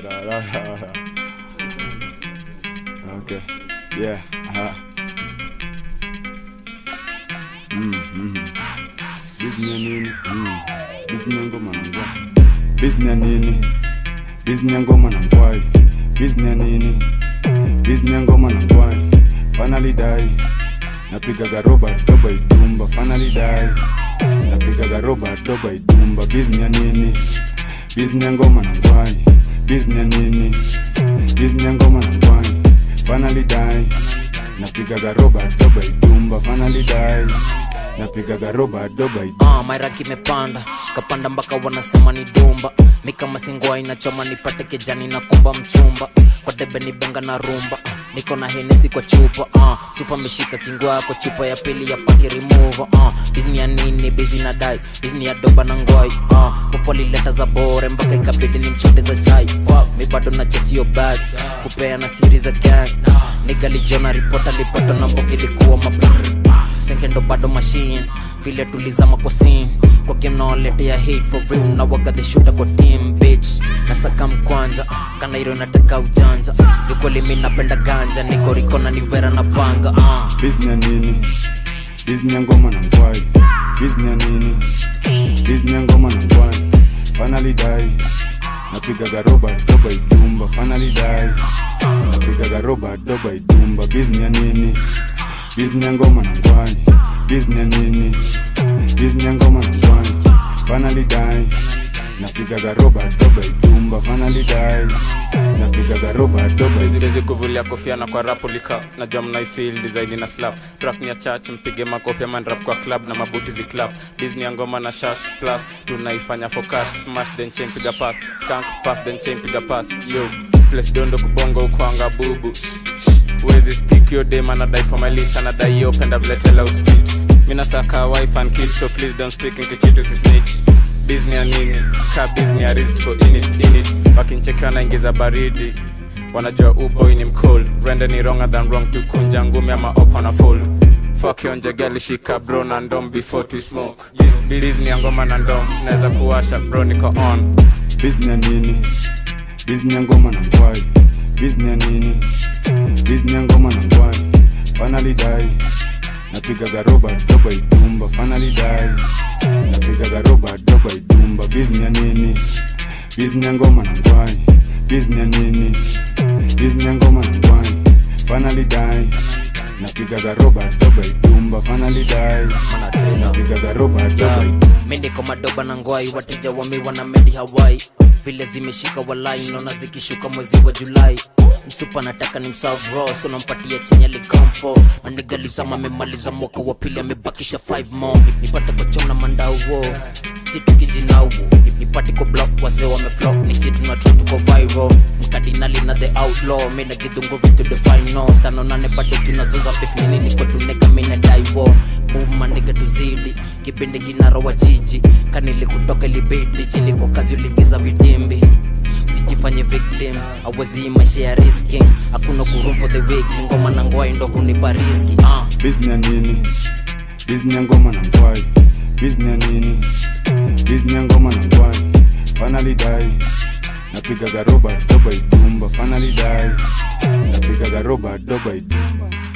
da, da, da. Okay. Yeah. Aha. Mm, mm. Disney nini? Mm. Disney ngoma na ngwai. Disney nini? Disney ngoma na ngwai. Disney nini? Disney ngoma na ngwai. Finally die. Napigaga roba doba idumba. Finally die. Napigaga roba doba idumba. Disney nini? Disney ngoma na ngwai. Disney nini? Disney ngoma na ngwai. Finally die. Napigaga roba doba idumba. Finally die. Napigaga roba doba idumba. uh, maira kimepanda kapanda mpaka wanasema ni dumba mi kama singwa inachoma nipate kijani na kumba mchumba kwa debe ni benga na rumba uh, niko na henesi kwa chupa uh, chupa meshika kingwa kwa chupa ya pili ya paki remover uh, bizni ya nini bizi na dai bizni ya doba na ngoi uh, popoli leta za bore mpaka ikabidi ni mchote za chai Fuck, mi bado na chesio bag kupea na siri za gang nigalijiona ripota lipata na mbogi ilikuwa mabr sekendo bado machine vile tulizama kwa scene kwa game naoletea hate for real na waga the shooter kwa team bitch nasaka mkwanja kana hilo nataka ujanja ni kweli mi napenda ganja niko riko na niwera na panga uh. Disney nini? Disney ngoma na ngwai. Disney nini? Disney ngoma na ngwai. Finally die. Napigaga roba doba idumba. Finally die. Napigaga roba doba idumba. Disney nini? Disney ngoma na ngwai. Disney nini? Disney ngoma na ngwai. Finally die. Napigaga roba doba idumba. Finally die. Napigaga roba doba idumba. siwezi kuvulia kofia na kwa rap ulika najua mnaifil design na slap track ni ya church mpige makofi ama rap kwa club na mabuti zi club disney ya ngoma na shash plus tunaifanya for cash smash then chain piga pass skunk puff then chain piga pass yo place dondo kubongo ukwanga bubu wezi speak your day man die for my list anadai yo penda vile tela uspit mina saka wife and kids so please don't speak nkichitu si snitch Disney ya nini ka Disney ya risk for in it in it wakincheki wanaingiza baridi wanajua uboy ni mcold rende ni wronger than wrong tukunja ngumi ama opa na fold fuck yonje gali shika bro na ndom before to smoke Disney ya ngoma na ndom naweza kuwasha bro niko on Disney nini? Disney ngoma na ngwai. Disney nini? Disney ngoma na ngwai. Finally die. Napigaga roba doba idumba. Finally die. Napigaga roba doba idumba. Disney nini? Disney ngoma na ngwai. Disney nini? Disney ngoma na ngwai. Finally die. Napigaga roba doba idumba. Finally die. Napigaga roba doba idumba. mi niko madoba na ngwai wateja wamiwa na mendi hawai vile zimeshika walai naona zikishuka mwezi wa julai msupa nataka ni mserve raw so nampatia chenye likamfo manigalizama amemaliza mwaka wa pili amebakisha 5 more nipate kwa chom na mandau wo situkijinau nipate kwa block wazee wameflop ni si tunatro tuko viral mkadinali na the outlaw mi najidungu vitu the final tano nane bado tunazoza beef nini niko tuneka mi nadai wo move maniga tuzidi kipindi kinarowa jiji kanili kutoka libidi jiliko kazi ulingiza vitimbi sijifanye victim awezi maisha ya riski hakuna kurum for the weak ngoma na ngwai ndo hunipa riski uh. Disney nini? Disney ngoma na ngwai. Disney nini? Disney ngoma na ngwai. Finally die. Napigaga roba doba idumba. Finally die. Napigaga roba doba idumba.